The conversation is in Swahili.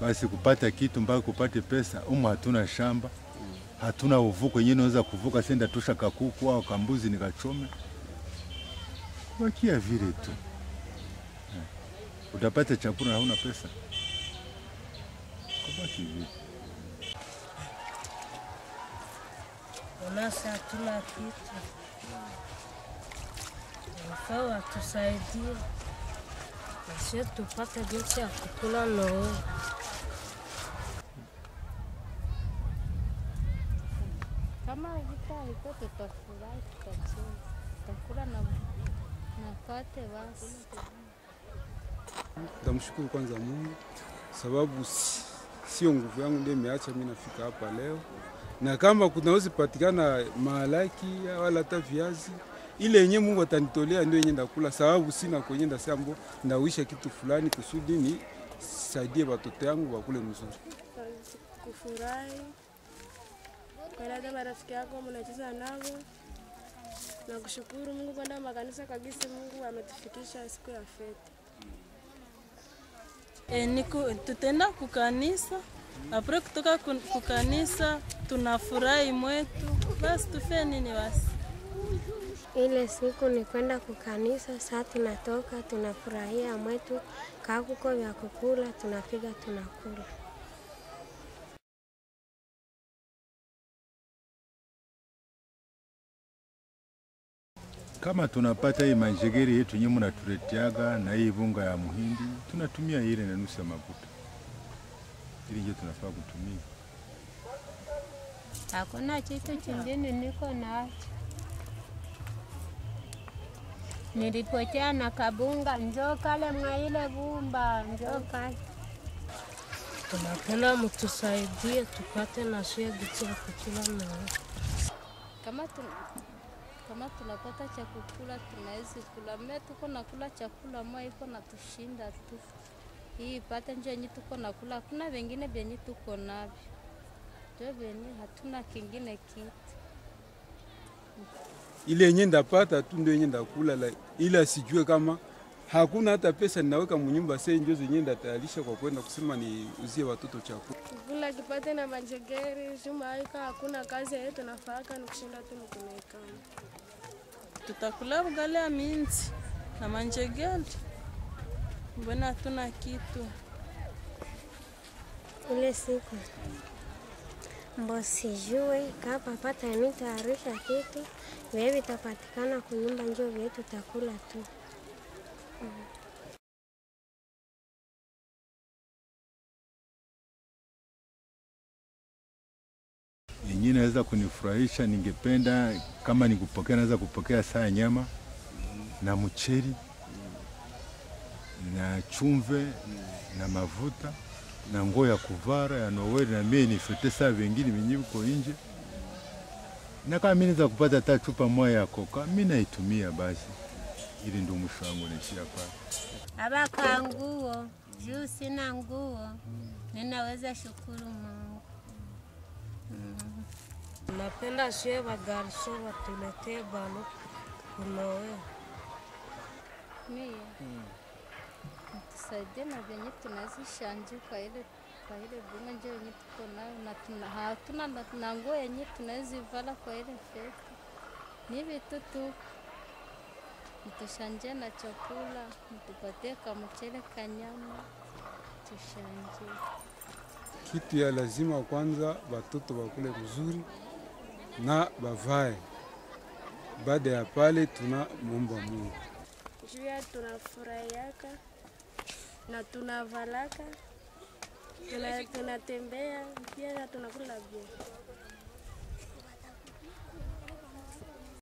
basi kupata kitu mpaka kupate pesa. Umu hatuna shamba, hatuna uvuko yenyewe naweza kuvuka senda tusha kakuku au kambuzi nikachome, kubakia vile tu Eh. Utapata chakula na hauna pesa, kubaki vile. Nasi hatuna kitu, nafaa watusaidie nasio tupate jinsi ya kukula noo. Kama vita iko tutafurahi, tutacheza, tutakula na nakate basi. Tamshukuru kwanza Mungu sababu si- sio nguvu yangu ndio imeacha mimi nafika hapa leo, na kama kunaweza patikana mahalaki wala hata viazi ile yenye Mungu atanitolea ndio yenye ndakula, sababu sina kwenye ndasambo ndawisha kitu fulani kusudi ni saidie watoto yangu wakule mzuri. kufurahi kueleza marafiki yako mnacheza nao na kushukuru Mungu kwenda makanisa kabisa. Mungu ametufikisha siku ya fete. E, niku, tutenda kukanisa apre kutoka kun- kukanisa tunafurahi mwetu, basi tufe nini basi Ile siku ni kwenda kukanisa, saa tunatoka tunafurahia mwetu, kakuko vya kukula, tunapiga tunakula. Kama tunapata hii manjegeri yetu yenyewe mnatuleteaga na hii bunga ya muhindi, tunatumia ile na nusu ya mafuta, ili ndio tunafaa kutumia. Hakuna kitu kingine niko nacho. Nilipotea na kabunga, njoo kale mwa ile bumba, njoo kale. Tunapenda mtusaidie tupate nasie jinsi ya kukula noo. Kama tuna kama tunapata cha kukula tunaweza kula. Mimi tuko nakula chakula mwa iko na tushinda tu. Hii ipate nje yenye tuko nakula, hakuna vingine vyenye tuko navyo. Ndio vyenye hatuna kingine kitu. ile yenye ndapata tu ndio yenye ndakula, la- ila sijue kama hakuna hata pesa ninaweka munyumba sei njo zenye ndatayarisha kwa kwenda kusema niuzie watoto chakula. Kukula kipate na manjegeri shumaika, hakuna kazi yetu tunafaka ni kushinda tu mkunaikana. tutakula ugali ya minzi na manjegeli, mbona hatuna kitu Ile siku mbo sijue kama pata nitayarisha kitu vye vitapatikana kunyumba, njo vye tutakula tu. yenyewe naweza kunifurahisha, ningependa kama nikupokea, naweza kupokea saa ya nyama na mcheri na chumve na mavuta na nguo ya kuvara ya Noweli, na mie nifete saa vingine venye viko nje, na kama mimi naweza kupata hata chupa moja ya koka, mimi naitumia basi, ili ndio mwisho wangu naishia pale. Abaka nguo juu sina nguo, ninaweza shukuru Mungu. Napenda sie bagarso watuletee balo kunowe. Mie tusaidie na venye tunazishanje kwa ile kwa ile bunga njo yenye tuko nayo na tuna, hatuna na, na nguo yenye tunazivala kwa ile fete. Ni vitu tu mtushanje na chakula, mtupatie kamuchele kanyama tushanje. Kitu ya lazima kwanza, watoto wakule mzuri na bavae. Baada ya pale, tuna muomba Mungu. Juu ya tunafurahiaka na tunavalaka tuna- tunatembea pia na tunakula bia.